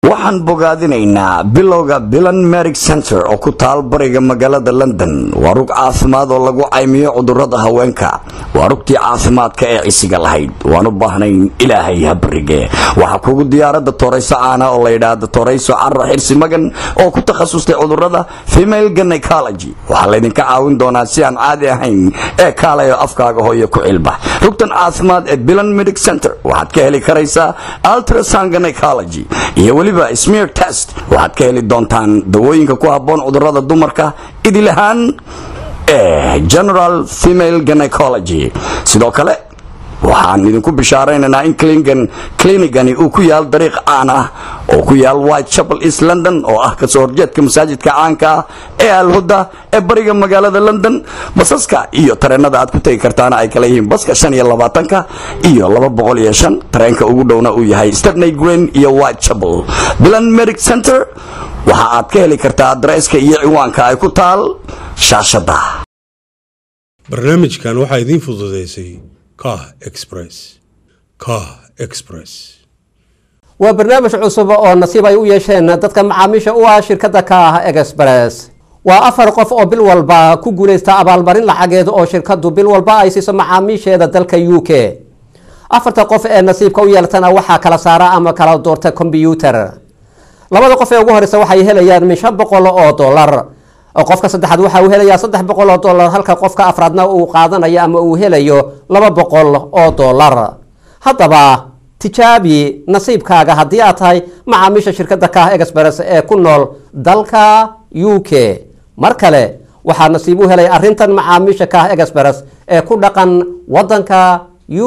waxaan bogaadinaynaa bilowga bilan merig center oo ku taal bariga magaalada london waa rug caafimaad oo lagu caymiyo cudurada haweenka waa rugtii caafimaadka ee cisiga lahayd waan u baahnayn ilaahay habarige waxaa kugu diyaarada torayso caana oo layidhaahda torayso carra xirsi magan oo ku takhasustay cudurada female gynecology waxaa laydinka caawin doonaa si aan caadi ahayn ee kaalayo afkaaga hooyo ku cilbax rugtan caafimaad ee bilan medic center waxaad ka heli karaysaa ultrasound gynecology iyo weliba smear test waxaad ka heli doontaan dawooyinka ku habboon cudurada dumarka idil ahaan ee general female gynecology sidoo kale waxaan idinku bishaaraynaynaa in klinikani uu ku yaal dariiq caan ah oo ku yaal white chapel east london oo ah kasoo horjeedka masaajidka caanka ah ee alhuda ee bariga magaalada london basaska iyo tareenada aad ku tegi kartaana ay kala yihiin baska shan iyo labaatanka iyo laba boqol iyo shan tareenka ugu dhowna uu yahay stepney green iyo white chapel bilan medic center waxa aad ka heli kartaa adresska iyo ciwaanka ay ku taal shaashada barnaamijkan waxaa idiin fududeysay kah express kah express waa barnaamij cusub oo nasiib ay u yeesheen dadka macaamiisha u ah shirkadda ka ah express waa afar qof oo bil walba ku guulaysta abaalmarin lacageed oo shirkaddu bil walba ay siiso macaamiisheeda dalka u k afarta qof ee nasiibka u yeeltana waxaa kala saara ama kala doorta kombyuutar labada qof ee ugu horeysa waxay helayaan min shan boqol oo dollar qofka saddexaad waxa uu helayaa saddex boqol oo dollar halka qofka afraadna uu qaadanayo ama uu helayo laba boqol oo dollar haddaba tijaabi nasiibkaaga haddii aad tahay macaamiisha shirkadda kaah express ee ku nool dalka u k mar kale waxaa nasiib u helay arrintan macaamiisha kaah express ee ku dhaqan wadanka u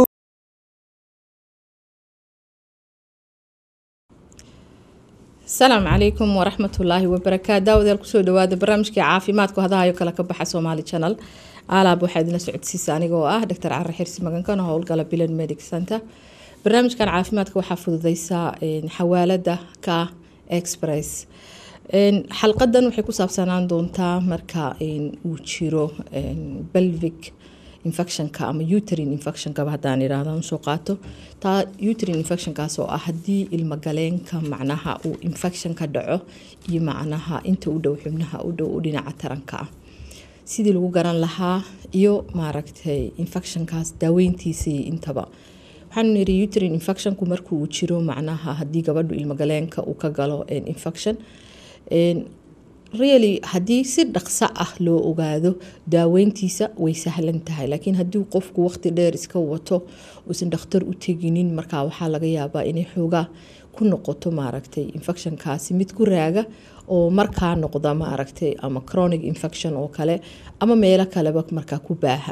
asalaamu calaykum waraxmatullaahi wabarakaatu daawadayaal kusoo dhawaada barnaamijkii caafimaadku hadahayo kale ka baxa somaali channel alaab waxaa idinla socodsiisa aniga oo ah doctor care xirsi magankana howlgala bilan medic center barnaamijkan caafimaadka waxaa fududeysaa xawaalada ka express xalqadan waxay ku saabsanaan doontaa marka uu jiro belvic infectionka ama uterine infectionkaba haddaan idhaahda soo qaato taa uterine infectionkaas oo ah haddii ilmagaleenka macnaha uu infection ka dhaco iyo macnaha inta u dhow xubnaha u dhow u dhinaca taranka ah sidii lagu garan lahaa iyo maaragtay infectionkaas daaweyntiisii intaba waxaanu niri uterine infectionku markuu jiro macnaha haddii gabadhu ilmagaleenka uu ka galo infection really haddii si dhaqso ah loo ogaado daaweyntiisa way sahlan tahay laakiin haddii qofku waqti dheer iska wato uusan dhakhtar u teginin markaa waxaa laga yaabaa inay xoogaa ku noqoto maaragtay infectionkaasi mid ku raaga oo markaa noqda maaragtay ama chronic infection oo kale ama meelo kaleba markaa ku baaha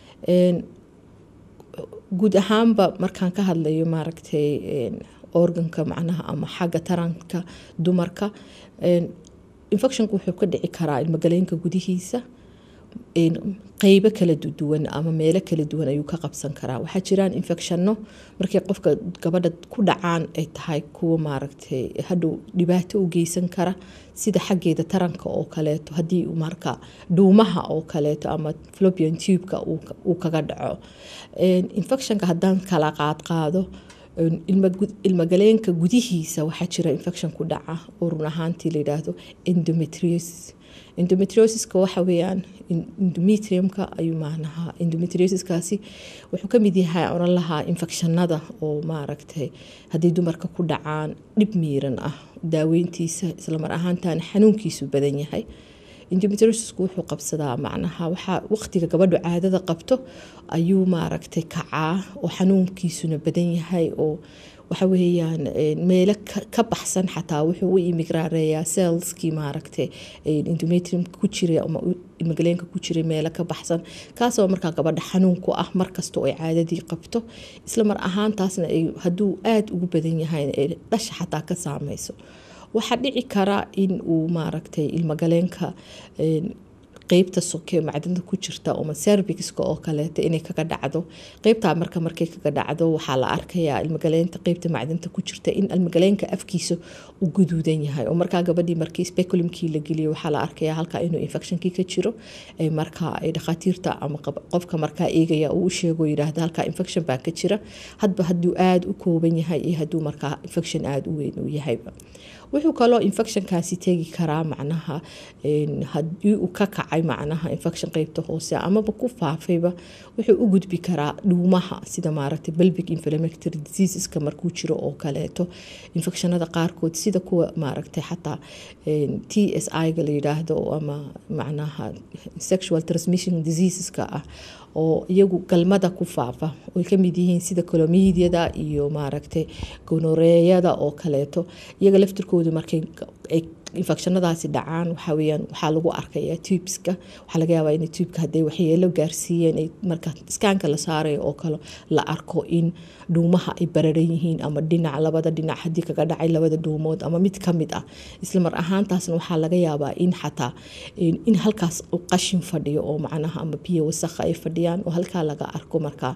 guud ahaanba markaan ka hadlayo maaragtay organka macnaha ama xagga taranka dumarka infectionku wuxuu ka dhici karaa ilmagaleenka gudihiisa qeybo kala duwan ama meelo kala duwan ayuu ka qabsan karaa waxaa jiraan infectionno markay qofka gabadha ku dhacaan ay tahay kuwa maaragtay hadhow dhibaato u geysan kara sida xaggeeda taranka oo kaleeto haddii marka dhuumaha oo kaleeto ama flopian tubeka uu kaga dhaco infectionka haddaan kala qaadqaado ilmagaleenka gudihiisa waxaa jira infection ku dhaca oo run ahaantii layidhaahdo endometriosis endometriosiska waxa weeyaan endometriumka ayuu macnaha endometriosiskaasi wuxuu ka mid yahay oran lahaa infectionada oo maaragtay haddii dumarka ku dhacaan dhib miiran ah daaweyntiisa islamar ahaantaana xanuunkiisu badan yahay endometriosisku wuxuu qabsadaa macnaha waxaa waqtiga gabadhu caadada qabto ayuu maaragtay kacaa oo xanuunkiisuna badan yahay oo waxa weeyaan meelo ka baxsan xataa wuxuu u imigraareeyaa selskii maaragtay endometrium ku jiray ama ilmagaleenka ku jiray meelo ka baxsan kaasoo markaa gabadha xanuun ku ah markastoo ay caadadii qabto isla mar ahaantaasna hadduu aada ugu badan yahay ay dhasha xataa ka saameyso waxaa dhici kara in uu maaragtay ilmagaleenka qeybta soke macdanta ku jirta oma servicska oo kaleeto inay kaga dhacdo qeybtaa marka markay kaga dhacdo waxaa la arkayaa ilmagaleynta qeybta macdanta ku jirta in ilmagaleenka afkiisa u guduudan yahay oo markaa gabadhii markii speculumkii la geliyo waxaa la arkayaa halkaa inuu infectionkii ka jiro markaa ay dhakhaatiirta ama qofka markaa eegaya uu u sheego yidhaahda halkaa infection baa ka jira hadba hadduu aada u kooban yahay iyo hadduu markaa infection aada u weyn uu yahayba wuxuu kaloo infectionkaasi tegi karaa macnaha haddii uu ka kacay macnaha infection qeybta hoose amaba ku faafayba wuxuu u gudbi karaa dhuumaha sida maaragtay belvic inflammatory diseaseska markuu jiro oo kaleeto infectionada qaarkood sida kuwa maaragtay xataa t s i-ga la yidhaahdo ama macnaha sexual transmission diseaseska ah oo iyagu galmada ku faafa oy kamid yihiin sida colomediada iyo maaragtay gonoreeyada oo kaleeto iyaga laftirkoodu markay infectionadaasi dhacaan waxaa weyaan waxaa lagu arkayaa tubeska waxaa laga yaabaa in tubeka hadday waxyeelo gaarsiiyeen marka iskaanka la saarayo oo kale la arko in dhuumaha ay bararan yihiin ama dhinac labada dhinac haddii kaga dhacay labada dhuumood ama mid ka mid ah isla mar ahaantaasna waxaa laga yaabaa in xataa in halkaas qashin fadhiyo oo macnaha ama biyo wasakha ay fadhiyaan oo halkaa laga arko markaa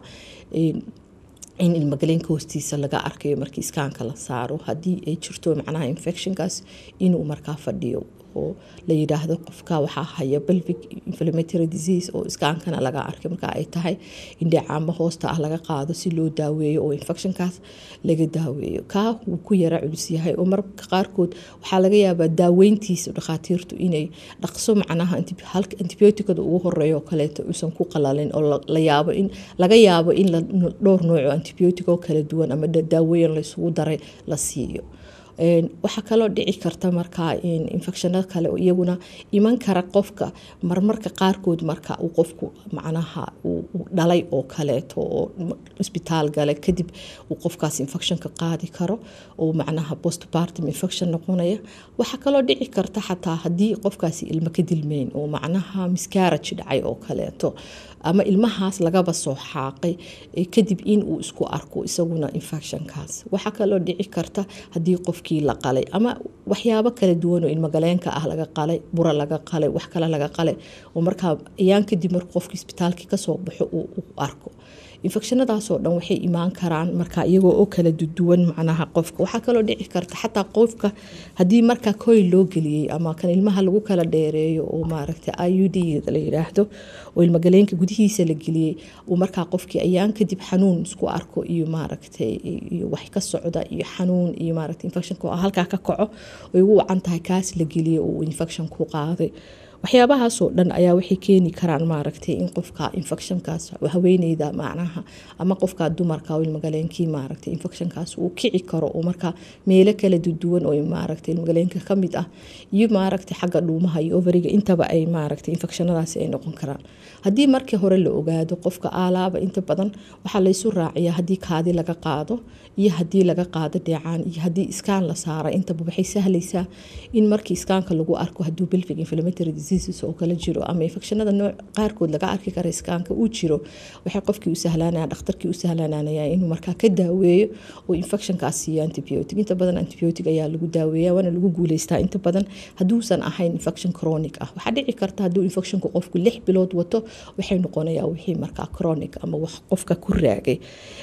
in ilmagaleenka hoostiisa laga arkayo markii iskaanka la saaro haddii ay jirto macnaha infectionkaas inuu markaa fadhiyo oo la yidhaahdo qofka waxaa haya belvic inflammatory disease oo iskaankana laga arkay marka ay tahay in dheecaamo hoosta ah laga qaado si loo daaweeyo oo infectionkaas laga daaweeyo kaa wuu ku yara culus yahay oo marka qaarkood waxaa laga yaabaa daaweyntiisa dhakhaatiirtu inay dhaqso macnaha antibioticada ugu horeeyo oo kaleeto uusan ku qalalin oo la yaabo in laga yaabo in dhowr nooc oo antibiotic oo kala duwan ama daawooyin laysugu daray la siiyo waxaa kaloo dhici karta markaa infectionada kale oo iyaguna iman kara qofka marmarka qaarkood marka uu qofku macnaha uu dhalay oo kaleeto oo isbitaal gale kadib uu qofkaas infectionka qaadi karo oo macnaha postpartum infection noqonaya waxaa kaloo dhici karta xataa haddii qofkaasi ilmo ka dilmeyn oo macnaha miscarage dhacay oo kaleeto ama ilmahaas lagaba soo xaaqay kadib in uu isku arko isaguna infectionkaas waxaa kaloo dhici karta haddii qofkii la qalay ama waxyaabo kala duwan oo ilmagaleenka ah laga qalay bura laga qalay wax kale laga qalay oo markaa ayaan kadib markuu qofkii isbitaalkii kasoo baxo uu arko infectionadaasoo dhan waxay imaan karaan marka iyagoo oo kala duwan macnaha qofka waxaa kaloo dhici karta xataa qofka haddii markaa koy loo geliyey ama kan ilmaha lagu kala dheereeyo oo maaragtay i u d la yidhaahdo oo ilmagaleenka gudihiisa la geliyey uu markaa qofkii ayaan kadib xanuun isku arko iyo maaragtay iyo wax ka socda iyo xanuun iyo maaragtay infectionka oo halkaa ka kaco ay ugu wacan tahay kaas la geliyey oo uu infection ku qaaday waxyaabahaasoo dhan ayaa waxay keeni karaan maaragtay in qofka infectionkaas haweeneyda macnaha ama qofka dumarka ilmagaleenkii maaragtay infectionkaas uu kici karo oo markaa meelo kala duwan oo maaragtay ilmagaleenka ka mid ah iyo maaragtay xagga dhuumaha iyo overiga intaba ay maaragtay infectionadaasi ay noqon karaan haddii markii hore la ogaado qofka aalaaba inta badan waxaa laysu raaciyaa haddii kaadi laga qaado iyo haddii laga qaado dheecaan iyo haddii iskaan la saara intaba waxay sahlaysaa in markii iskaanka lagu arko hadduu belvic inflammatory diseases oo kala jiro ama infectionada nooc qaarkood laga arki kara iskaanka uu jiro waxay qofkii u sahlanaya dhakhtarkii u sahlananaya inuu markaa ka daaweeyo oo infectionkaas siiyo antibiotic inta badan antibiotic ayaa lagu daaweeya waana lagu guuleystaa inta badan hadduusan ahayn infection chronic ah waxaa dhici karta hadduu infectionku qofku lix bilood wato waxay noqonayaa wixii markaa chronic ama wax qofka ku raagay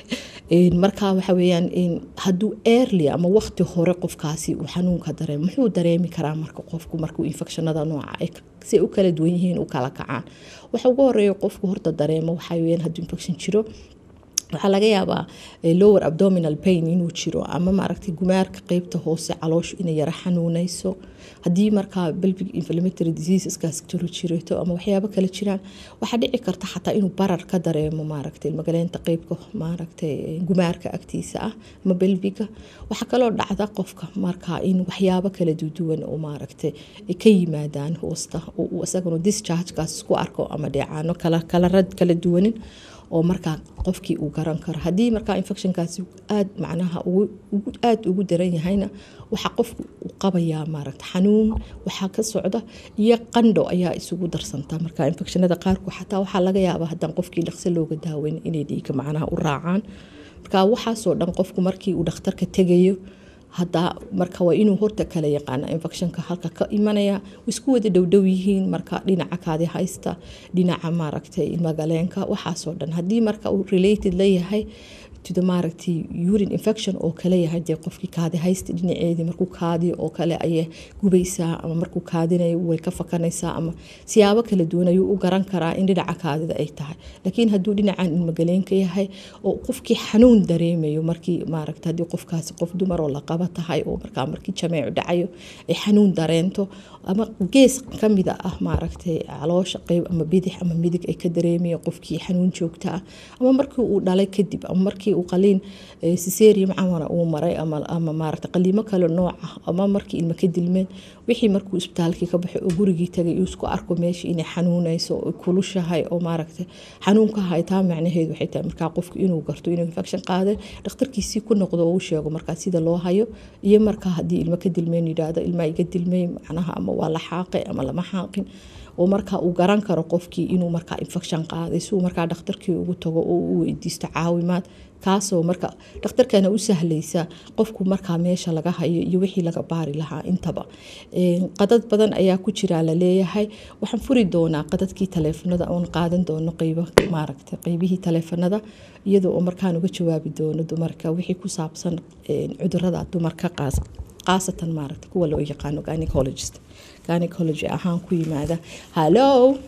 marka waxa weeyaan hadduu early ama waqti hore qofkaasi uu xanuunka dareemo muxuu dareemi karaa marka qofku markuu infectionada nooca si u kala duwan yihiin u kala kacaan waxa ugu horeeya qofku horta dareemo waxaa weeyaan hadduu infection jiro waxaa laga yaabaa lower abdominal pain inuu jiro ama maaragtay gumaarka qeybta hoose calooshu inay yara xanuunayso haddii markaa belvic inflammatory diseaseskaas jiro jireto ama waxyaabo kale jiraan waxaa dhici karta xataa inuu barar ka dareemo maaragtay ilmagaleenta qeybka maaragtay gumaarka agtiisa ah ama belviga waxaa kaloo dhacda qofka markaa in waxyaabo kala duwan oo maaragtay ka yimaadaan hoosta uu isaguna dischargekaas isku arko ama dheecaano kala rad kala duwanin oo markaa qofkii uu garan karo haddii markaa infectionkaasi aad macnaha aada ugu daran yahayna waxaa qofku uu qabayaa maaragta xanuun waxaa ka socda iyo qandho ayaa isugu darsanta marka infectionada qaarkood xataa waxaa laga yaabaa haddaan qofkii dhaqso looga daaweyn inay dhiiga macnaha u raacaan marka waxaasoo dhan qofku markii uu dhakhtarka tegayo hadda marka waa inuu horta kala yaqaana infectionka halka ka imanaya isku wada dhowdhow yihiin marka dhinaca kaadi haysta dhinaca maaragtay ilmagaleenka waxaasoo dhan haddii marka uu related la yahay to the maaragtay urine infection oo kale yahay dee qofkii kaadi haysta dhinaceedii markuu kaadiyo oo kale ayay gubaysaa ama markuu kaadinayo way ka fakanaysaa ama siyaabo kala duwan ayuu u garan karaa in dhinaca kaadida ay tahay laakiin hadduu dhinacan ilmagaleenka yahay oo qofkii xanuun dareemayo markii maaragta haddii qofkaasi qof dumar oo la qaba tahay oo markaa markii jameecu dhacayo ay xanuun dareento ama gees kamida ah maaragtay caloosha qeyb ama bidix ama midig ay ka dareemayo qofkii xanuun joogta ah ama markii uu dhalay kadib ama markii uu qaliin siserium camara uu maray ama maaragta qaliimo kale nooc ah ama markii ilma ka dilmeen wixii markuu isbitaalkii ka baxay oo gurigii tagay uu isku arko meesha inay xanuunayso oo kulushahay oo maaragta xanuunka hay taa macnaheedu waxay tahay markaa qofku inuu garto inuu infection qaaday dhakhtarkiisii ku noqdo oo u sheego markaa sida loo hayo iyo markaa haddii ilmo ka dilmeen yidhaahdo ilmaa iga dilmay macnaha ama waa la xaaqay ama lama xaaqin oo markaa uu garan karo qofkii inuu markaa infection qaaday si uu markaa dhakhtarkii ugu tago oo u weydiisto caawimaad kaasoo marka dhakhtarkana u sahlaysa qofku markaa meesha laga hayo iyo wixii laga baari lahaa intaba qadad badan ayaa ku jira laleeyahay waxaan furi doonaa qadadkii taleefanada oon qaadan doono qeybo maaragta qeybihii taleefanada iyadoo oo markaan uga jawaabi doono dumarka wixii ku saabsan cudurada dumarka qaas qaasatan maaragta kuwa loo yaqaano gynecologist gynecology ahaan ku yimaada hallo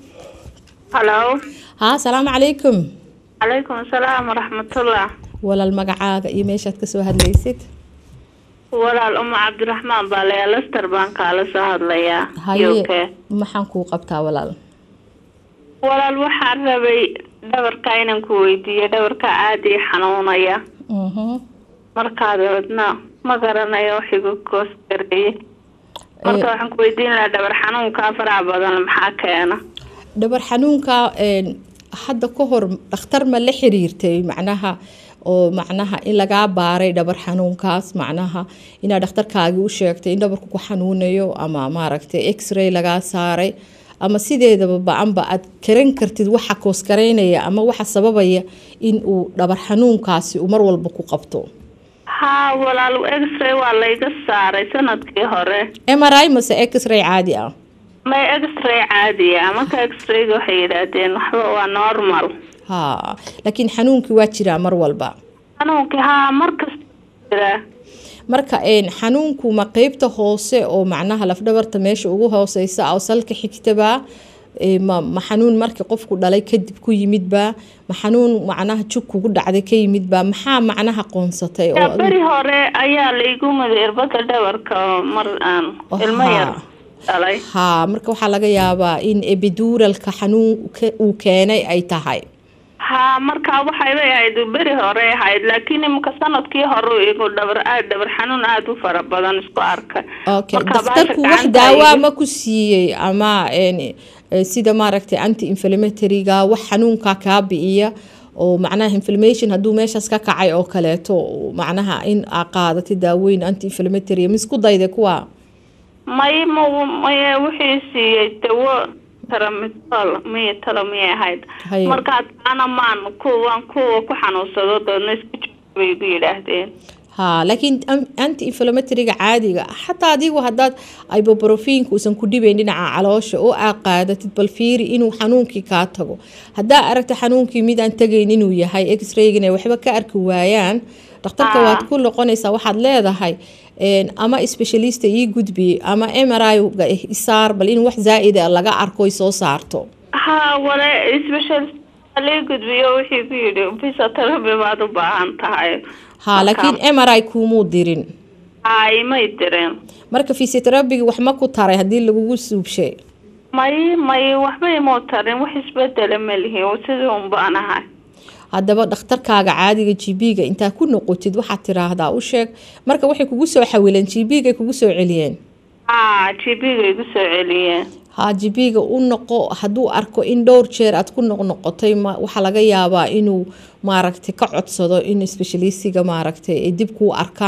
halo ha asalaamu calaykum calaykum asalaam waraxmatullah walaal magacaaga iyo meeshaad kasoo hadlaysid walaal uma cabdiraxmaan baa layaa lester baan kaala soo hadlayaa haye UK. maxaan kuu qabtaa walaal walaal waxaan rabay dhabarka inaan ku weydiiyo dhabarka aada ii xanuunaya Mhm. markaa dabeedna ma garanayo wax igu koos gareeye marka waxaan ku weydiin lahaa dhabar xanuunka faraha badan maxaa keena dhabar xanuunka een, hadda ka hor dhakhtar ma la xiriirtay macnaha oo macnaha in lagaa baaray dhabar xanuunkaas macnaha inaad dhakhtarkaagii u sheegtay in dhabarku ku xanuunayo ama maaragtay x-ray lagaa saaray ama sideedaba ba-anba aad karan kartid waxa koosgareynaya ama waxa sababaya in uu dhabar xanuunkaasi uu mar walba ku qabto haa walaal x-ray waa layga saaray sanadkii hore mri mase x-ray caadi ah may x-ray caadiya marka x-rayga waxay yidhaahdeen waxba waa normal ha laakiin xanuunkii waa jiraa mar walba xanuunkii haa markasta jiraa marka een xanuunku ma qeybta hoose oo macnaha lafdhabarta meesha ugu hooseysa oo salka xigtabaa Ee, ma ma xanuun markii qofku dhalay kadib ku yimidbaa ma xanuun macnaha jug kugu dhacday ka yimidbaa maxaa macnaha qoonsatay oo yaa adigu- beri hore ayaa laygu muday irbada dhabarka oo mar aan Oh, ilmo yar haa. dhalay haa marka waxaa laga yaabaa in epiduuralka xanuun ke- uu keenay ay tahay haa markaa waxay bay ahayd beri hore ahayd laakiin imika sanadkii hore igu dhabar aad dhabar xanuun aada u fara badan isku arkay okay Marka dhakhtarku baasha wax gacanta daawaa iga- ma ku siiyey ama een, eh, sida maaragtay anti inflammatoryga wax xanuunka kaa bi'iya oo macnaha inflammation hadduu meeshaas ka kacay oo kaleeto macnaha in aa qaadatay daaweyn anti inflammatory ma isku dayday kuwa may ma maye wixii siiyey dawo tramitol miya talo miyay ahayd Haye. markaa taana maan kuwan kuwa ku xanuunsado doodna isku jooga bay igu yidhaahdeen ha laakiin am- anti inflammatoryga caadiga ah, xataa adigu haddaad ibuprofinka uusan ku dhibayn dhinaca caloosha oo aa qaadatid bal fiiri inuu xanuunkii kaa tago haddaa aragta xanuunkii mid aan tagayn inuu yahay x-raygina ay waxba ka arki waayaan dhakhtarka Ah. waad ku noqonaysaa waxaad leedahay een, ama specialista ii gudbi ama mri ga isaar bal in wax zaa'ida laga arko ay soo saarto haa wale specialist lay gudbiyo wixii ku yidhi physiotherapy baad u baahan tahay ha laakiin mri kuumuu dirin haa imay direen marka physiotherapyga wax ma ku taray haddii lagugu suubshay may may waxba imuu tarin wax isbedela ma lihin sidii un baan ahay haddaba dhakhtarkaaga caadiga gb-ga intaa ku noqotid waxaad tiraahdaa u sheeg marka waxay kugu soo xawileen gb-ga kugu soo celiyeen haa gb-ga igu soo celiyeen ha gb-ga u noqo hadduu arko in dhowr jeer aad ku noqnoqotay ma- waxaa laga yaabaa inuu maaragtay ka codsado in specialistiga maaragtay ay dib kuu arkaan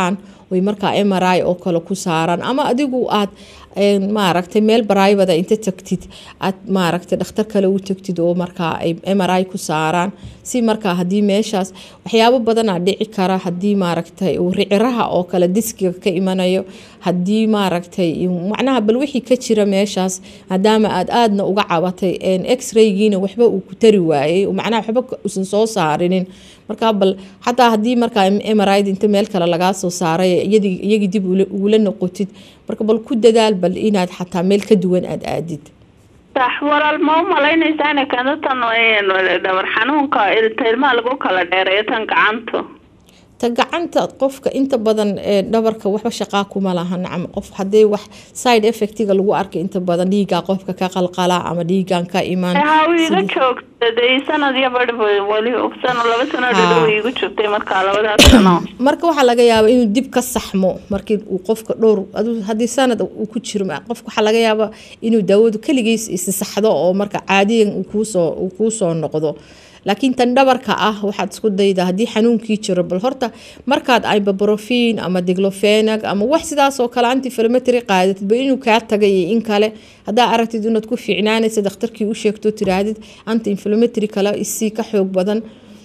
oy markaa mri oo kale ku saaraan ama adigu aad maaragtay meel baraybada inta tagtid aad maaragtay dhakhtar kale u tagtid oo markaa ay mri ku saaraan si markaa haddii meeshaas waxyaabo badanaa dhici kara haddii maaragtay uu riciraha oo kale diskiga ka imanayo haddii maaragtay macnaha bal wixii ka jira meeshaas maadaama aad aadna uga cabatay x-raygiina waxba uu ku tari waayey macnaha waxba usan soo saarinin markaa bal xataa haddii markaa mrid inta meel kale lagaa soo saaray iyagii dib ugula noqotid marka bal ku dadaal bal inaad xataa meel ka duwan aada aadid sax walaal ma u malaynaysaa inay keento tan dhabar xanuunka ilta ilmaha lagu kala dheereeyo tan gacanta ta gacanta qofka inta badan ee dhabarka waxba shaqaa kuma laha nacam qof haddii wax side effectiga lagu arkay inta badan dhiigaa qofka ka qalqala ama dhiigan ka imaan haa wuu iga joogsaday sanad iyo badh weli sano laba sano dhadhow igu joogtay markaa labadaas sano marka waxaa laga yaabaa inuu dib ka saxmo markii uu qofka dhowr haddii sanad uu ku jiro qofka waxaa laga yaabaa inuu daawadu keligiis isisaxdo oo marka caadiyan uu kuusoo uu kuusoo noqdo laakiin tan dhabarka ah waxaad isku dayda haddii xanuunkii jiro bal horta markaad ibabrofin ama diglofenag ama wax sidaasoo kale antiflamatary qaadatid ba inuu kaa tagay iyo in kale haddaa aragtid inaad ku fiicnaanaysa dhakhtarkii u sheegto tiraahdid anti inflamatary kale isii ka xoog badan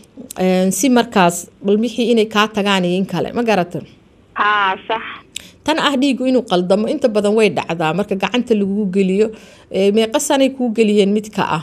si markaas bal wixii inay kaa tagaan iyo in kale ma garata haa sax tan ah dhiigu inuu qaldamo inta badan way dhacdaa marka gacanta lagu geliyo meeqa sanay kuu geliyeen midka ah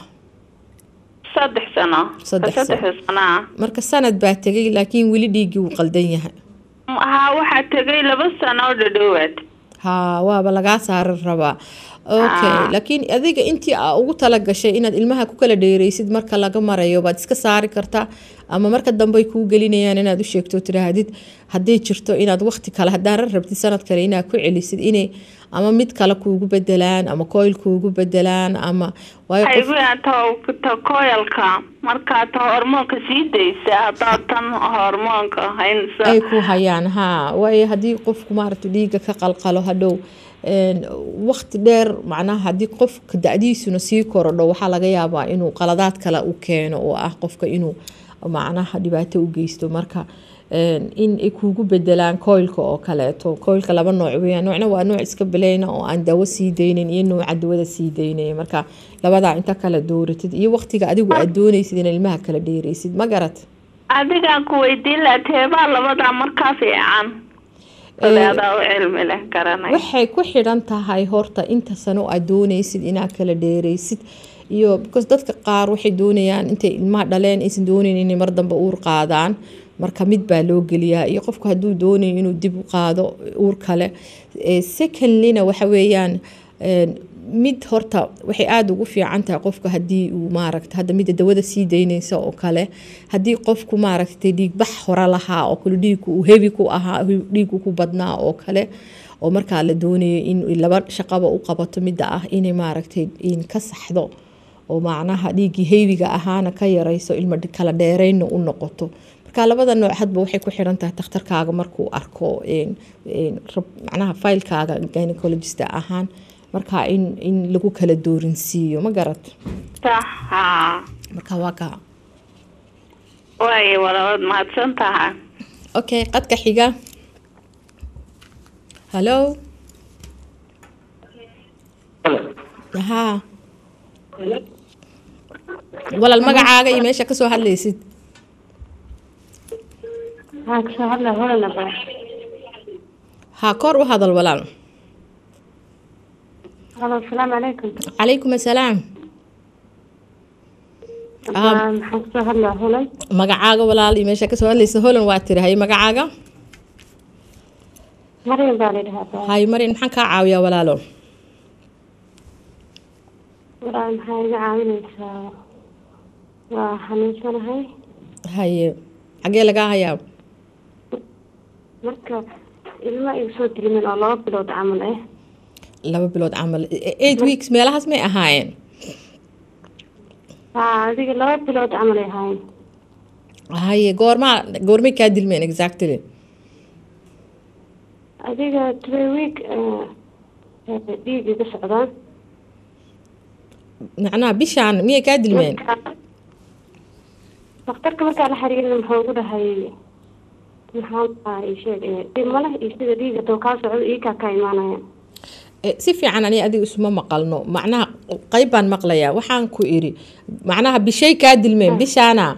saddex sano Saddex sano. saddex sanaa marka sanad baa tegay laakiin weli dhiiggii wuu qaldan yahay haa waxaa tegay laba sano oo dhadhowaad haa waaba lagaa saaran rabaa okay Ah. laakiin adiga intii aa ugu tala gashay inaad ilmaha ku kala dheereysid marka laga marayo baad iska saari kartaa ama marka dambe ay kuu gelinayaan inaad u sheegto tiraahdid hadday jirto inaad waqti kale haddaan rar rabtid sanad kale inaad ku celisid inay ama mid kale kuugu bedelaan ama koyl kuugu bedelaan ama waayo waxay qof igu yahay ta ta koyalka markaa ta hormoonka sii daysa haddaad tan hormoonka haynsa ay ku hayaan haa waayo haddii qofku maaragta dhiigga ka qalqalo hadhow een, waqti dheer macnaha haddii qofka da-diisuna sii korodho waxaa laga yaabaa inuu qaladaad kale u keeno oo ah qofka inuu macnaha dhibaato u geysto marka een, in ay kuugu bedelaan koylka oo kaleeto koylka laba nooc weeyaan noocna waa nooc iska bileyna oo aan dawo sii deynin iyo nooca dawada sii deynaya marka labadaa inta kala dooratid iyo waqtiga adigu aad doonaysid in ilmaha kala dheereysid ma garat adigaan ku weydiin lahaa teebaa labadaa markaa fiican kale adaa u cilmi leh garanay waxay ku xidhan tahay horta inta sano aad doonaysid inaad kala dheereysid iyo because dadka qaar waxay doonayaan intay ilmaha dhaleen aysan doonayn inay mar dambe uur qaadaan marka mid baa loo geliyaa iyo qofku hadduu doonayo inuu dib u qaado uur kale Eh, secondlyna waxa weeyaan een, mid horta waxay aada ugu fiican tahay qofka haddii uu maaragta hadda midda dawada sii daynaysa oo kale haddii qofku maaragtay dhiigbax hore lahaa oo kale dhiigku uu hebi ku ahaa dhiigu ku badnaa oo kale oo markaa la doonayo in laba shaqaba u qabato midda ah inay maaragtay in ka saxdo oo macnaha dhiiggii heebiga ahaana ka yarayso ilma kala dheerayna u noqoto marka labada nooc hadba waxay ku xiran tahay takhtarkaaga markuu arko een, een, rab- macnaha faylkaaga gynecologist ahaan marka in, in lagu kala doorinsiiyo ma garat sax haa marka waa kaa waayo walabaad mahadsan tahay okay qadka xiga hallo haa walal magacaaga iyo meesha kasoo hadlaysid waxaan kasoo hadlaa holanaba haa kor u hadal walaal halo asalaamu calaykum calaykum assalaam Waa- maxaan kasoo hadlaa holan magacaaga walaal iyo meesha kasoo hadlaysa holan waa tiri hay magacaaga maryam baa la yidhahdaa hay marin maxaan kaa caawiyaa walaalo walaa maxaa iga caawinaysaa waa xanuunsanahay haye xagee lagaa hayaa marka ilma igu soo dilimin oo laba bilood camal ah laba bilood camal eight weeks meelahaas may ahaayeen haa adiga laba bilood camal ay ahaayeen haye goormaa goormay kaa dilmeen exactly adiga three week dhiig iga socdaan macnaha bishaan miyay kaa dilmeen Marka- dhakhtarka markaa la xiriirin muxuu ugu dhahay maxaan dhahaa sheeg dhimale iyo sida dhiiga doo kaa socdo iikaa ka imaanaya Eh, si fiican ani adiga isuma maqalno macnaha qayb baan maqlayaa waxaan ku iri macnaha bishay kaa dilmeen bishaana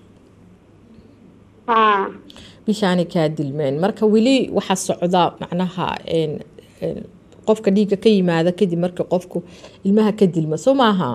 haa bishaanay kaa dilmeen marka weli waxaa socda macnaha een, een, qofka dhiigga ka yimaada kadib marka qofku ilmaha ka dilma soo maaha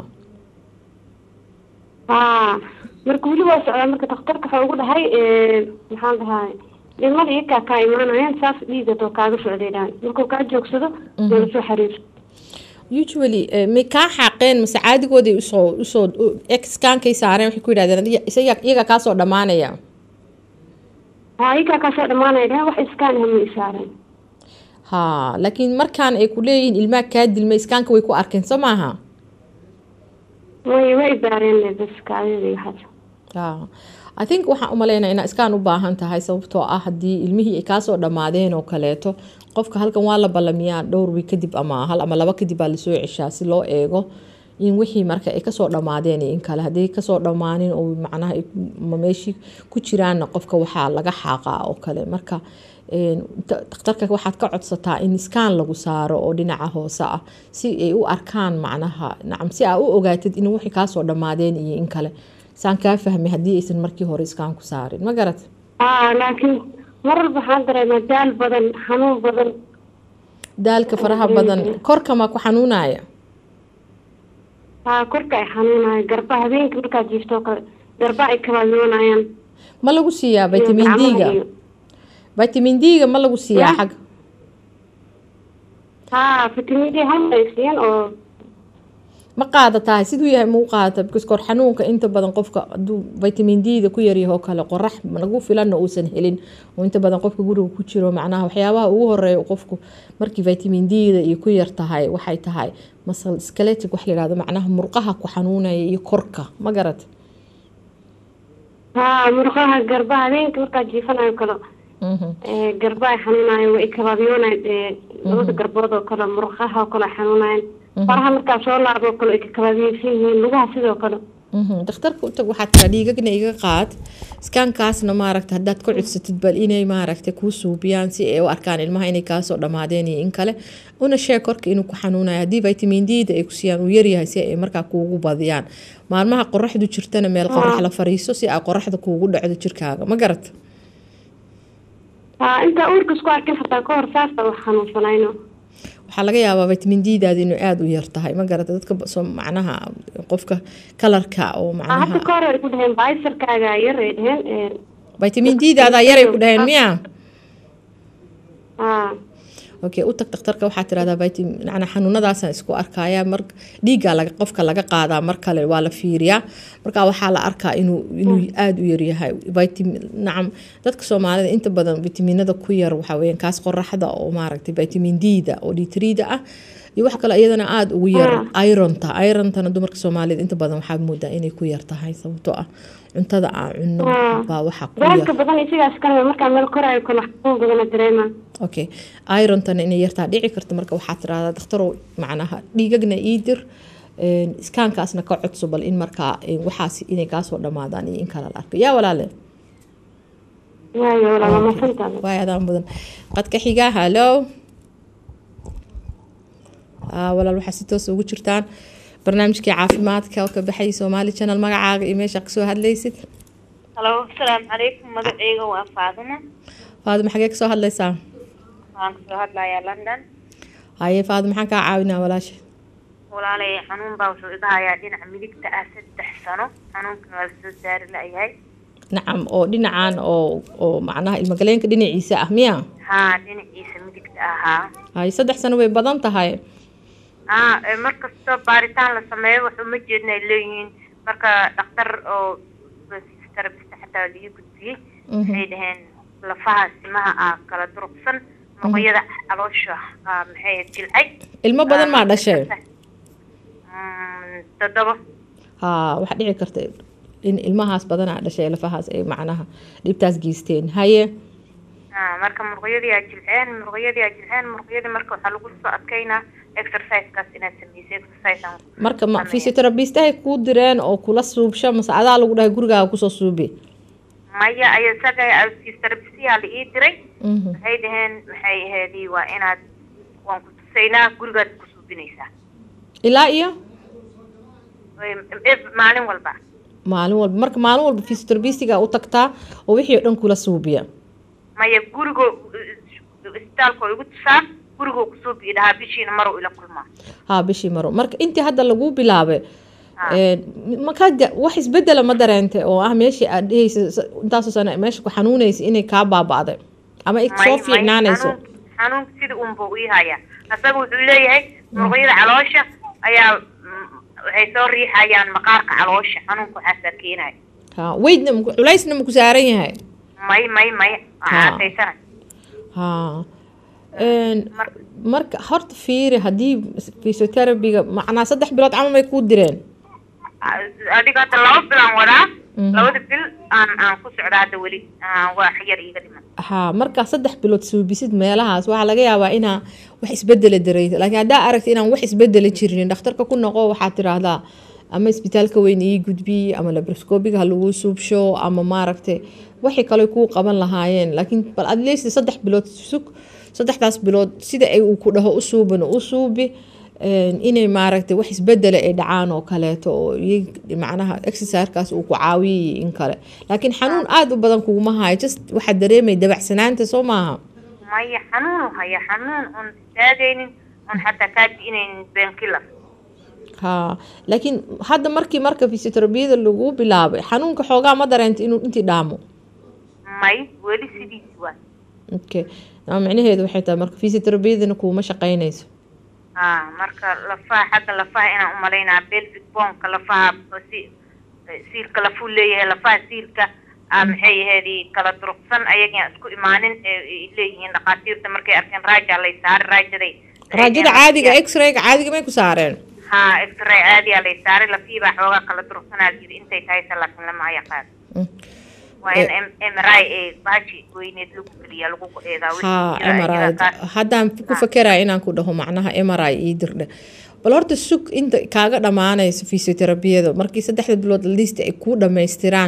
haa marka weli waa socdaa marka dhakhtarka waxaa ugu dhahay maxaan dhahaa dhimada iikaa kaa imaanayaan saas dhiiga doo kaaga socdaydhaan markuu kaa joogsado doola soo xiriir usually eh, may kaa xaaqeen mase caadigooday usoo usoo exkaankay saareen waxay ku yidhahdeen adiga isaga iyaga kaasoo dhammaanaya haa iikaa kaa soo dhamaanaya dhahan wax iskaan hama isaareen ha laakiin markaan ay ku leeyihiin ilmaha kaa dilmay iskaanka way ku arkeen soo maaha way way baareen bas kaadida iyo waxaas Ah, i think waxaan u maleynaa inaa iskaan u baahan tahay sababtoo ah haddii ilmihii ay kaasoo dhammaadeen oo kaleeto qofka halkan waa la ballamiyaa dhowr wiig kadib ama hal ama laba kadib baa lasoo ceshaa si loo eego in wixii marka ay kasoo dhammaadeen iyo in kale haddii kasoo dhammaanin oo macnaha ay ma meeshii ku jiraanna qofka waxaa laga xaaqaa oo kale marka een, ta- dhakhtarka waxaad ka codsataa in iskaan lagu saaro oo dhinaca hoose ah si ay u arkaan macnaha nacam si aa u ogaatid in wixii kaasoo dhammaadeen iyo in kale saan kaa fahmay haddii aysan markii hore iskaan ku saarin ma garat haa laakiin mar walba waxaan dareemaa daal badan xanuun badan daalka faraha badan korka ma ku xanuunaya haa korka ay xanuunayo garba habeenka markaad jiifto oo kale garba ay kabayoonayaan ma lagu siiyaa vitamin gacmaha d-ga iyo- vitamin d-ga ma lagu siiyaa Ya. xag haa vitamin d hal ay siiyeen oo ma qaadatahay siduu yahay ma u qaadata because kor xanuunka inta badan qofka hadduu vitamin d-da ku yaryaho kale qorax nagu filanna uusan helin oo inta badan qofka guriga ku jiro macnaha waxyaabaha ugu horeeya uu qofku markii vitamin d-da iyo ku yar tahay waxay tahay masal skeletic wax la yihahdo macnaha murqaha ku xanuunaya iyo korka ma garat haa murqaha garba habeenka markaad jiifanayo kale Mhm. ee, garba ay xanuunayo way kabaabyoonay labada garbood oo kale murqaha oo kale ay xanuunayan faraha markaa soo laabo oo kale ay kakabaabiyeysan yihiin lugaha sidoo kale Mhm. dhakhtarka u tag waxaad tiraa dhiigagna iga qaad iskaankaasna maaragta haddaad ka codsatid bal inay maaragta kuu suubiyaan si ay u arkaan ilmaha inay kaasoo dhammaadeen iyo in kale una sheeg korka inuu ku xanuunayo haddii vitamin d-da ay ku siiyaan uu yaryahay si ay markaa kuugu badiyaan maalmaha qoraxdu jirtana meel qorax la fariiso si ay qoraxda kuugu dhacdo jirkaaga ma garat haa intaa uurka isku arkin xataa ka hor saasa wax xanuunsanayno waxaa laga yaabaa vitamin d-daada inuu aada u yar tahay ma garata dadka ba- soo macnaha qofka kalarka oo haa hadda macnaha ka hor ay ku dhaheen baysarkaaga yar ay dhaheen ee, vitamin d-daada yaray ku dhaheen miya haa okay u tag dhakhtarka waxaa tirahdaa vitamin macnaa xanuunadaasaan isku arkaya mar dhiiggaa laga qofka laga qaadaa mar kale waa la fiiriyaa marka waxaa la arkaa inuu inuu aada u yaryahay vitamin nacam dadka soomaalida inta badan vitaminada ku yar waxaa weeyaan kaas qoraxda oo maaragtay vitamin d-da oo d3da ah iyo wax kale iyadana aada ugu yar ironta irontana dumarka soomaalida inta badan waxaa moodaa inay ku yar tahay sababtoo ah cuntada aan cunno baa waxaa ku daalka yar badan isigaas kale markaa meel korayo kale xanuun badana dareemaa okay irontana inay yartaa dhici karta marka waxaa tirahdaa dhakhtarow macnaha dhiigagna ii dir een, iskaankaasna ka codso bal in markaa een, waxaas inay kaasoo dhammaadaan iyo in kale la arko yaa walaale waayo walaa waa masantaada waay adaan mudan qadka xigaa hallo Ah, walaal waxaa si toos ugu jirtaan barnaamijkii caafimaadka oo ka baxay soomaali channel magacaaga iyo meesha kasoo hadlaysid halo asalaamu calaykum magacayga waa faadimo faadimo xagee kasoo hadlaysaa waxaan kasoo hadlayaa london haye faadimo maxaan kaa caawinaa walaasha walaalay xanuun baa wuxuu iga hayaa dhinaca midigta ah saddex sano xanuunkana waa lasoo saari la-yahay nacam oo dhinacan oo oo macnaha ilmagaleenka dhinaciisa ah miya haa dhinaciisa midigta ahaa haye saddex sano way badan tahay haa ee mar kastoo baaritaan la sameeyo wax uma jeedna ay leeyihiin marka dhakhtar oo therapist xataa laii gudbiyey waxay dhaheen lafaha simaha ah kala durugsan muqyada caloosha ah maxay ahayd jilcay ilmo badan maa dhashay Mm, toddoba haa waxaa dhici karta in ilmahaas badanaa dhashay lafahaas ay macnaha dhibtaas geysteen haye Ah, marka muruqyadii aa jilceen muruqyadii aa jilceen muruqyadii marka waxaa lagu soo adkeynaa exercisekaas inaad sameyso exercise aan marka ma sameeyo. physiotherapist ay kuu direen oo kula suubsho mase adaa lagu dhahay gurigaaga kusoo suubi maya ay isaga fisioterabisiyaa la ii diray Mhm. waxay dhaheen maxay ahaydii waa inaad waan ku tusaynaa gurigaad ku suubinaysaa ilaa iyo Way- ev- maalin walba maalin walba marka maalin walba fisioterabisiga u tagtaa oo wixii oo dhan kula suubiya maya gurigoo isbitaalka oo igu tusaa gurigoo ku suubi dhahaa bishiina maruu ila kulmaa haa bishii maro marka intii hadda lagu bilaabay een, markaa de- wax isbedela ma dareente oo ah meeshii aad dhehaysa s- intaasoo sano meesha ku xanuunaysa inay kaa baaba'day ama ay soo fiicnaanayso xanuunka sida unba ii haya asaga wuxuu leeyahay muruqyada caloosha ayaa mm, waxay soo riixayaan maqaarka caloosha xanuunka waxaasaa keenaya ha weydna maku- culaysna maku saaran yahay may may may Ha. casaysana ha Een, Mar- marka horta fiiri haddii physioterabiga macnaa saddex bilood camal may kuu direen adiga hadda laba bilaan wadaa Mhm. labada bil aan aan ku socda hadda weli Ah, waa yar iiga dhiman ha markaa saddex bilood suubisid meelahaas waxaa laga yaabaa inaa wax isbedela dareysa laakiin haddaa aragta inaan wax isbedela jirin dhakhtarka ku noqo waxaad tiraahdaa ama isbitaalka weyn ii gudbi ama labroscopiga ha lagu suubsho ama maaragtay waxay kale kuu qaban lahaayeen laakiin bal at least saddex bilood sug saddexdaas bilood sida ay uu ku dhaho u suubano u suubi een, inay maaragtay wax isbedela ay dhacaan oo kaleeto oo iy- macnaha exercisekaas uu ku caawiyay in kale laakiin xanuun aada u badan kuguma hayo just waxaad dareemay dabacsanaanta soo maaha maya xanuunu haya xanuun oon istaagaynin oon xataa kaa di'inaynin beenkiller ha laakiin hadda markii marka fisioterabiyada lagu bilaabay xanuunka xoogaa ma dareenta inuu intii dhaamo may weli sidiisi waa okay ama micnaheedu waxay tahay marka fisioterabiyadana kuuma shaqaynayso ha marka lafaha xagga lafaha inaan umalaynaa belvic bonka lafaha si siilka lafuu leeyahay lafaha siilka ah, maxay ahaydii kala durugsan ayagaan isku imaanin ee ay leeyihiin dhakhaatiirta markay arkeen raaja lay saari raajaday raajada caadiga x-rayga caadiga may ku saareen ha x-ray caadiyaa lay saaray lafiibaa xoogaa kala durugsanaa jiri intay tahay se laakiin lama yaqaan Mm. waa in M- MRI ee baaji weyneed lagu geliya lagu eedaa wixii ha jira mri iyaga kaas. haddaan ku fakeraya inaan ku dhaho macnaha mri ii dirdhe bal horta sug inta kaaga dhammaanayso fisioterabiyada markii saddexda bilood liist ay kuu dhammaystiraan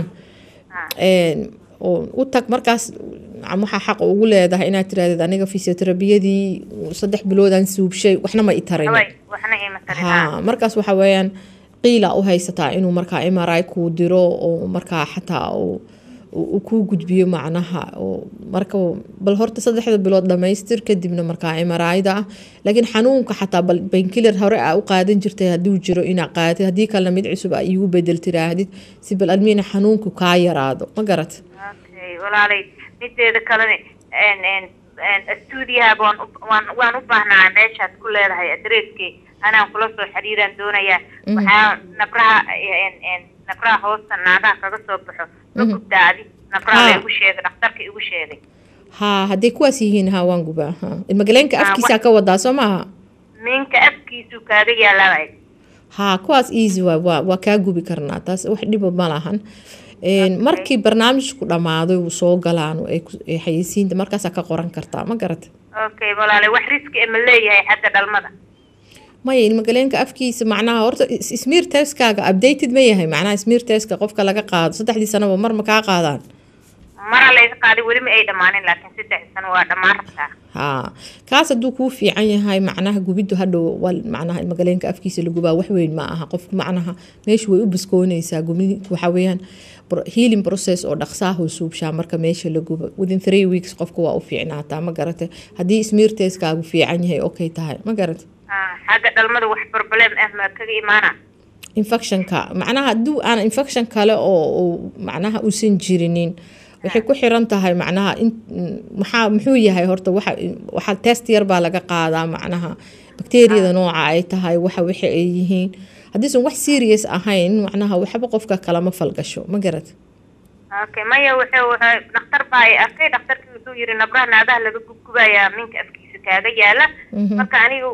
een, oo u tag markaas am- waxaa xaq ugu leedahay inaad tirahdid aniga fisioterabiyadii saddex biloodaan suubshay waxna ma i tarin Haway, waxna ima tarin ha markaas waxa weeyaan qiila u haysataa inuu markaa mri kuu diro oo markaa xataa uu uu kuu gudbiyo macnaha oo marka bal horta saddexda bilood dhamaystir kadibna markaa mri-da ah laakiin xanuunka xataa bal bankiller hore aa u qaadan jirtay hadduu jiro inaa qaadid haddii kalena mid cusub aa iigu bedel tiraahdid si bal admiina xanuunku kaa yaraado ma garat okay walaalay mideeda kalena n n n stuudiyaha waan u- waan waan u baahnaa meeshaad ku leedahay adreeskii anaan kula soo xiriiraan doonayaa waxaa nabraha n n nabraha hoosta naagaha kaga soo baxo ma gubdaadi nabraha Ha. la igu sheegay dhakhtarka igu sheegay haa hadday kuwaas yihiin haa waan gubaa ha ilmagaleenka Ah, afkiisaa ka wadaa soo maaha minka afkiisu kaaga yaalaa haa kuwaas easy waa waa waa kaa gubi karnaa taas wax dhiba ma lahan Een, markii barnaamijku dhammaado uu soo galaan ay ku- ay xayeysiinta markaasaa ka qoran kartaa ma garata okay walaalay wax riski ma leeyahay xagga dhalmada maya ilmagaleenka afkiisa macnaha horta is- smear testkaaga updated ma yahay macnaha smear testka qofka laga qaado saddexdii sanaba mar ma kaa qaadaan mara layga qaaday weli ma ay dhammaanin laakiin saddex sano waa dhammaan rabtaa haa kaas hadduu kuu fiican yahay macnaha gubiddu hadhow wal macnaha ilmagaleenka afkiisa la gubaa wax weyn ma aha qofku macnaha meeshu way u baskoonaysaa gubid waxa weeyaan pro- healing process oo dhaqsaahoo suubshaa marka meesha la gubo within three weeks qofku waa u fiicnaataa ma garata haddii smear testkaagu fiican yahay okay tahay ma garata Ah, xagga dhalmada wax problem ah ma kaga imaana infectionka macnaha hadduu aan infection kale oo oo macnaha uusan jirinin waxay ku xiran tahay macnaha in maxaa muxuu yahay horta waxa waxa test yar baa laga qaadaa macnaha bakteeriyada nooca ay tahay waxa waxa ay yihiin haddiisan wax serious ahayn macnaha waxba qofka kalama falgasho ma garat okay maya wuxuu wuxuu dhakhtar baa ay arkay dhakhtarkii wuxuu yiri nabraha naagaha laga gubgubayaa minka afkiisa kaaga yaala marka aniga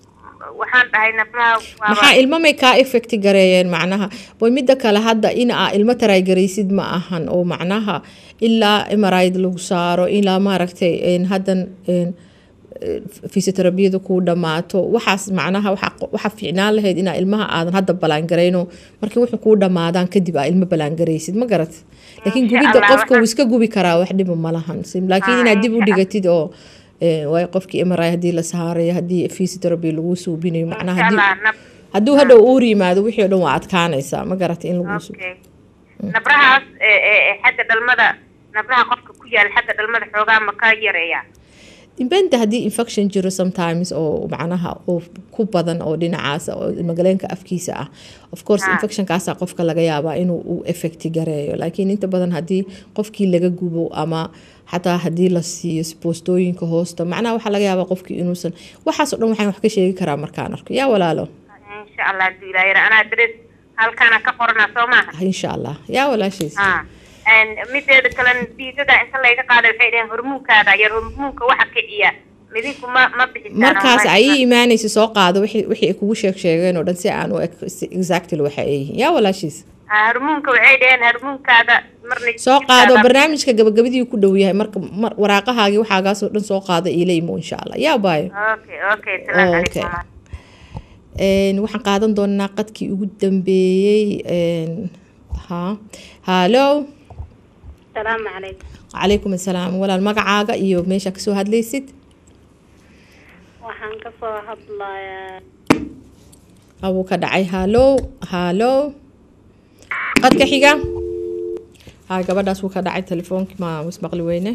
waxaan dhahay nabraha waa maxaa ilmo may kaa effect gareeyeen macnaha boy midda kale hadda in aa ilmo taraygaraysid ma ahan oo macnaha ilaa mrid lagu saaro ilaa maaragtay een, haddan een, fisioterabiyada kuu dhammaato waxaas macnaha waxa fiicnaan lahayd inaa ilmaha aadan hadda balaangarayno markii wuxuu kuu dhammaadaan kadib aa ilmo balaangaraysid ma garat laakiin gubidda qofka wuu iska gubi karaa wax dhiba ma lahan laakiin inaad dib u dhigatid oo waay qofkii mri haddii la saarayo haddii physiotherapy lagu suubinayo macnaha hadduu hadhow uur yimaado wixii o dhan waa adkaanaysaa ma garata in lagu suubo nabrahaas xagga dhalmada nabraha qofka ku yaala xagga dhalmada xoogaa ma ka yareeyaa dibenta haddii infection jiro sometimes oo macnaha oo ku badan oo dhinacaas oo magaleenka afkiisa ah of course infectionkaasa qofka laga yaabaa inuu u effecti gareeyo laakiin inta badan haddii qofkii laga gubo ama xataa haddii la siiyo boostooyinka hoosta macnaha waxaa laga yaabaa qofkii inuusan waxaas o dhan waxaan wax ka sheegi karaa markaan arko yaa walaalo insha allah haduu ilaah anaa darees halkaana ka qorana soo maaha insha allah yaa walaashiis mideeda kalen dhiigaga inta layga qaada waxay dhaheen hormuunkaada yar hormuunka waxa kiciya midinku ma ma bixisaan markaas ayay imaanaysa soo qaado wixii wixii ay kugu sheeg sheegeen oo dhan si aan u eg exactly waxa ay yihiin yaa walaashiis hormuunka waxay dhaheen hormuunkaada marna soo qaado barnaamijka gabagabadii ku dhow yahay marka waraaqahaagii waxaagaasoo dhan soo qaado iila imo insha allah yaa baayo okay okay salaam Okay. calaykum waxaan qaadan doonaa qadkii ugu dambeeyey ha hallo salaamu calaykum calaykum assalaam walaal magacaaga iyo meesha kasoo hadlaysid waxaan kasoo hadlayaa abuu ka dhacay hallo hallo qadka xiga hay gabadhaas wuu ka dhacay telefoonkii ma ismaqli weyne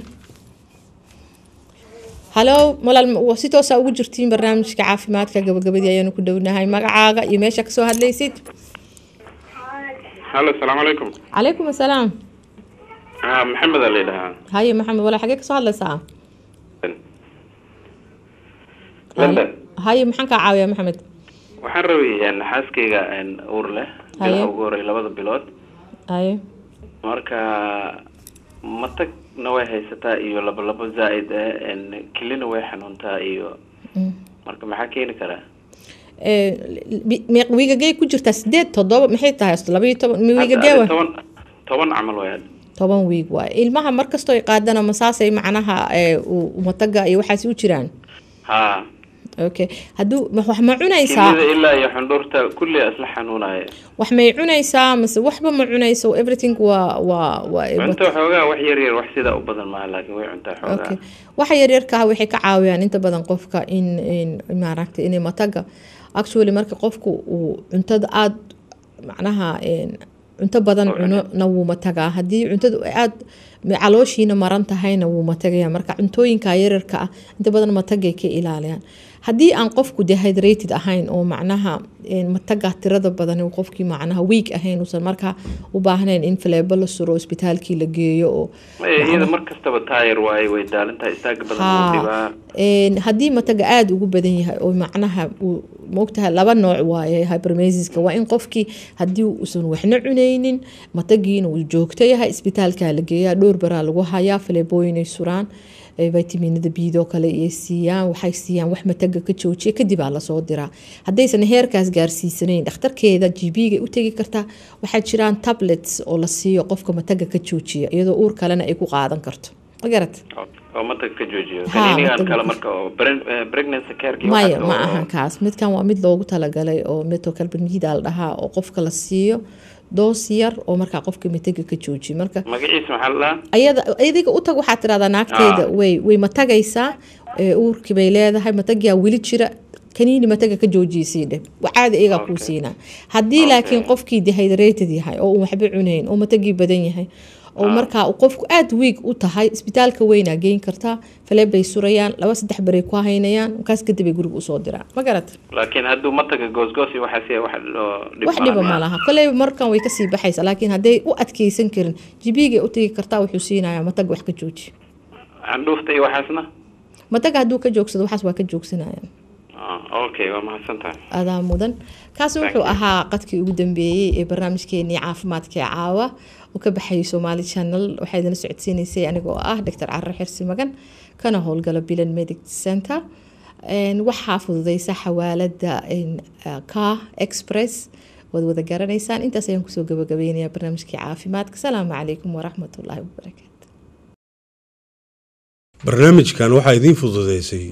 hallo walaal ma- si toosaa ugu jirtiin barnaamijka caafimaadka gabagabadii ayaanu ku dhownahay magacaaga iyo meesha kasoo hadlaysid halo asalaamu calaykum calaykum assalaam ah maxamed aa layidhahaa haye maxamed walaal xagee kasoo hadlaysaa london haye maxaan kaa caawiyaa maxamed waxaan rabay xaaskayga uur leh Haye. bilaha ugu horey labada bilood haye marka matagna way haysataa iyo labo labo zaa-id ah kelina way xanuuntaa iyo marka maxaa keeni karaa meeq wiigagey ku jirtaa sideed toddoba maxay tahay laba iyo toban wiigagee Hadda wa toban toban camal way hadda toban wiig waaye ilmaha markastoo ay qaadana masaasay macnaha ee, uu- mataga iyo waxaas u jiraan ha okay hadduu ma- wax ma cunaysaa kelida ilaa iyo xundhuurta kulli isla xanuunaya wax may cunaysaa mase waxba ma cunayso everything waa waa waa cunto xoogaa wax yar yar wax sidaa u badan maaha laakiin way cuntaa xoogaa okay waxa yaryarka ah waxay ka caawiyaan inta badan qofka in in maaragtay inay mataga actually marka qofku uu cuntada aada macnaha een, cunto badan cuno na wuu matagaa haddii cuntadu ay aada calooshiina maran tahayna wuu matagaya marka cuntooyinka yaryarka ah inta badan matagay ka ilaaliyaan haddii aan qofku dehydrated ahayn oo macnaha een, mataga tirada badan uu qofkii macnaha week ahayn uusan markaa u baahnayn in faleebo la suro isbitaalkii la geeyo oo Maya, iyada mar kastaba taayar waaye way daalintahay istaaga badan wuu haa dhibaa een, haddii mataga aada ugu badan yahay oo macnaha uu maogtahay laba nooc waaye hypermesiska waa in qofkii haddii uusan waxna cunaynin matagiina uu joogto yahay isbitaalkaa la geeyaa dhowr baraa lagu hayaa faleebooyinay suraan ee vitaminada biidoo kale iyo siiyaan waxay siiyaan wax mataga ka joojiya kadib aa lasoo diraa haddaysan heerkaas gaarsiisanayn dhakhtarkeeda gb-ga u tegi kartaa waxaa jiraan tablets oo la siiyo qofka mataga ka joojiya iyadoo uur kalena ay ku qaadan karto ma garat oo matag ka joojiyo Haa, kaniinigan matag- kale marka oo pre- eh, pregnancy care-kii maya waxaas ma oo- ahan kaas midkan waa mid loogu talagalay oo metocalbamida la dhahaa oo qofka la siiyo doos yar oo markaa qofka mataga ka joojiya marka magaciisa maxaa la dhahaa ayada adiga u tag waxaad tirahdaa naagteeda Ah. way way matagaysaa ee, uurkii bay leedahay matagiyaa weli jira kaniini mataga ka joojiyisii dheh caadi iyagaa kuu siinaa haddii laakiin qofkii dehydrated yahay oo uu waxba cunayn oo matagii badan yahay oo markaa uu qofku aada wiig u tahay isbitaalka weynaa geyn kartaa faleeb bay surayaan laba saddex baray ku haynayaan markaas kadib ay guriga usoo diraan ma garat laakiin hadduu mataga goosgoos iyo waxaas yahay, wax oo dhib wax malaha dhiba ma maaha. laha koleyba markan way kasii baxaysa laakiin hadday u adkeysan karin jibiigay u tegi kartaa wuxuu siinayaa matag wax ka jooji candhuufta iyo waxaasna mataga hadduu ka joogsado waxaas waa ka joogsanayaan Ah, okay waa mahadsan tahay adaa mudan kaasi wuxuu ahaa qadkii ugu dambeeyey ee barnaamijkeenii caafimaadka ee caawa uu ka baxayay somaali channel waxaa idinla socodsiinaysay anigoo ah dr carar xirsi magan kana howlgala bilan medic center Een, waxaa fududeysa xawaalada een, ah, car express waad wada garanaysaan intaas ayaan kusoo gabagabeynaya barnaamijkii caafimaadka asalaamu calaykum waraxmatullaahi wabarakaatu barnaamijkan waxaa idiin fududeysay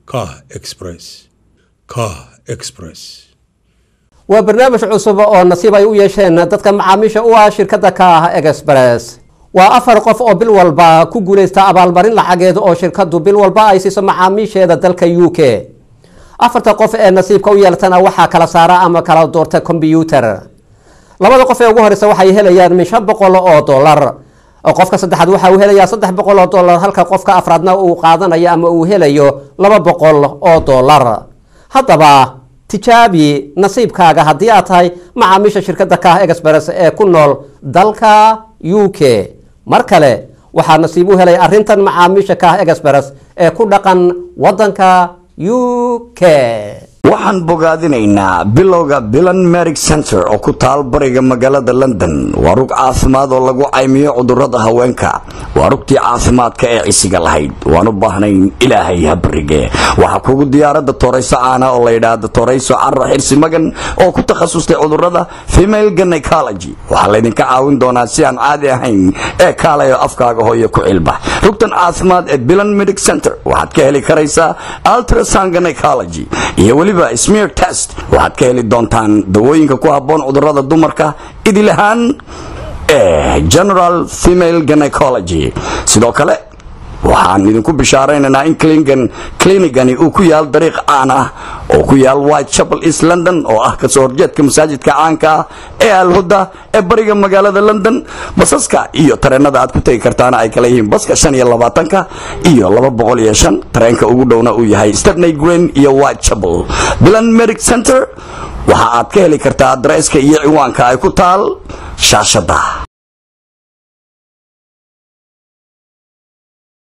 Kah Express. Kah Express. waa barnaamij cusub oo nasiib ay u yeesheen dadka macaamiisha u ah shirkadda ka ah express waa afar qof oo bil walba ku guulaysta abaalmarin lacageed oo shirkaddu bil walba ay siiso macaamiisheeda dalka u k afarta qof ee nasiibka u yeeltana waxaa kala saara ama kala doorta kombyuutar labada qof ee ugu horeysa waxay helayaan min shan boqol oo dollar qofka saddexaad waxa uu helayaa saddex boqol oo dollar halka qofka afraadna uu qaadanayo ama uu helayo laba boqol oo dollar haddaba tijaabi nasiibkaaga haddii aad tahay macaamiisha shirkadda kaah express ee ku nool dalka u k mar kale waxaa nasiib u helay arrintan macaamiisha kaah express ee ku dhaqan waddanka u k waxaan bogaadinaynaa bilowga bilan merig center oo ku taal bariga magaalada london waa rug caafimaad oo lagu caymiyo cudurrada haweenka waa rugtii caafimaadka ee cisiga lahayd waan u baahnayn ilaahay ha barige waxaa kugu diyaaradda toorayso caana oo la yidhaahdo toorayso carra xirsi magan oo ku takhasustay cudurrada female gynecology waxaa laydinka caawin doonaa si aan caadi ahayn ee kaalayo afkaaga hooyo ku cilba rugtan caafimaad ee bilan medic center waxaad ka heli karaysaa ultrasound gynecology iyo weliba smear test waxaad ka heli doontaan dawooyinka ku habboon cudurrada dumarka idil ahaan ee general female gynecology sidoo kale waxaan idinku bishaaraynaynaa in clinigan clinicani uu ku yaal dariiq caan ah oo ku yaal whitechapel east london oo ah kasoo horjeedka masaajidka caanka ah ee alhuda ee bariga magaalada london basaska iyo tareenada aad ku tegi kartaana ay kala yihiin baska shan iyo labaatanka iyo laba boqol iyo shan tareenka ugu dhowna uu yahay stepney green iyo whitechapel bilan medic center waxa aad ka heli kartaa adresska iyo ciwaanka ay ku taal shaashada